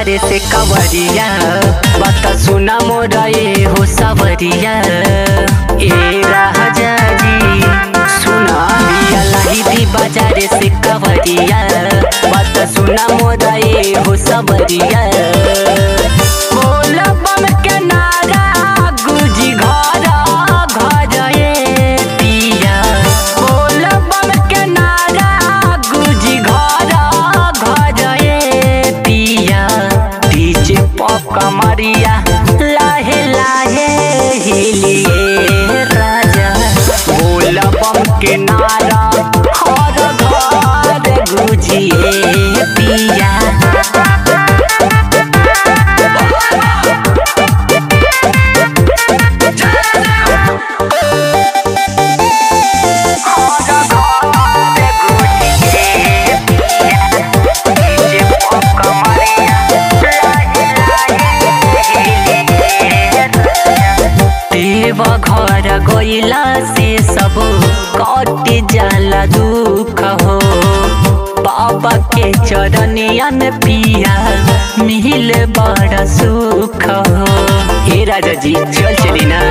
बाजारे से कवरिया बात सुना मोरा ए हो सवरिया ए राजा जी सुना लिया लाही दी बाजारे से कवरिया बात सुना मोरा ए हो सवरिया बोला बम के नारा गुजी घर घर ए पिया बोला बम के नारा गुजी घर घर ए पिया डीजे पॉप कमरिया लाहे लाहे हिलिए राजा बोला बम के नारा हर घर गुजिए पिया देव घर गइला से सब कट जाला दुख हो बाबा के चरनिया में पिया मिल बड़ा सुख हो हे राजा जी चल चली ना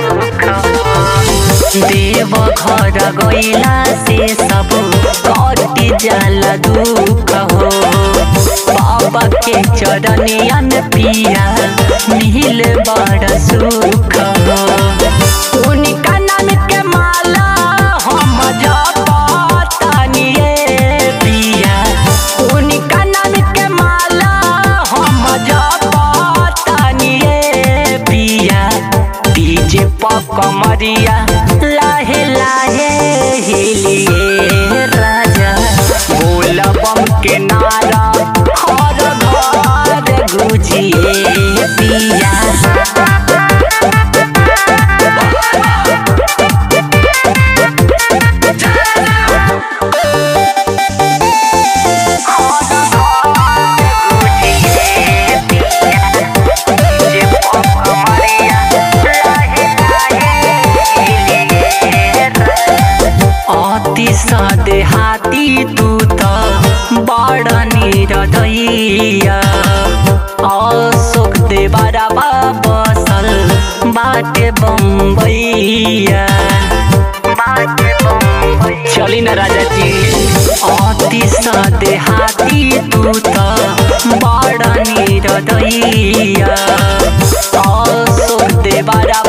देव घर गइला से सब कट जाला दुख हो बाबा के चरनिया में पिया मिल बड़ा सुख हो उनका नाम के माला हम जपतानिए पिया उनका नाम के माला हम जपतानिए पिया डीजे पॉप कमरिया लाहे लाहे हिलिए राजा बोला बम के नारा हर घर गुजिए पिया अति सदे हाथी तू त बड़ निरदैया अशोक देवरा बसल बाटे बम्बैया चली न राजा जी अति सदे हाथी तू त बड़ निरदैया अशोक देवरा